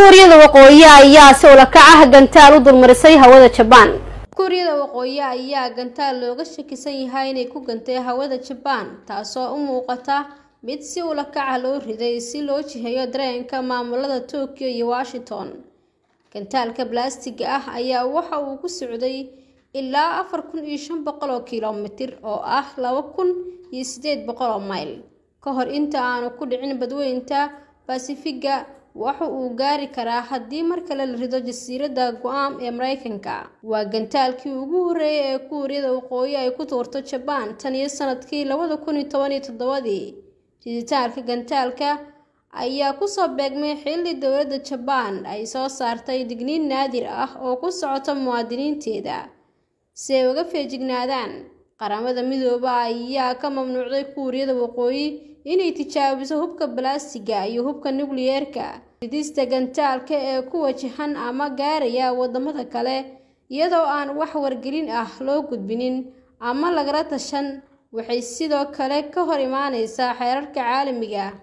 kuuriyada waqooyi ayaa si ulakac ah gantaal u dulmarisay hawada jabaan kuuriyada waqooyi ayaa gantaal looga shakisan yahay inay ku gantay hawada jabaan taasoo u muuqata mid si ulakaca loo riday si loo jiheeyo dareenka maamulada tokyo iyo washington gantaalka balaastiga ah ayaa waxa uu ku socday ilaa afar kun iyo shan boqol oo kilomitir oo ah laba kun iyo sideed boqol oo mayl ka hor inta aanu ku dhicin badweynta basifiga waxa uu gaari karaa haddii mar kale la rido jasiiradda guam ee mareykanka waa gantaalkii ugu horreeyay ee kuuriyada waqooyi ay ku tuurto jabaan tan iyo sanadkii labada kun iyo toban iyo toddobadii riditaanka gantaalka ayaa kusoo beegmay xilli dowladda jabaan ay soo saartay digniin naadir ah oo ku socota muwaadiniinteeda si ay uga feejignaadaan qaramada midooba ayaa ka mamnuucday kuuriyada waqooyi inay tijaabiso hubka balaastiga iyo hubka nukliyeerka ridista gantaalka ee ku wajahan ama gaaraya wadamada kale iyadoo aan wax wargelin ah loo gudbinin ama lagala tashan waxay sidoo kale ka hor imaaneysaa xeerarka caalamiga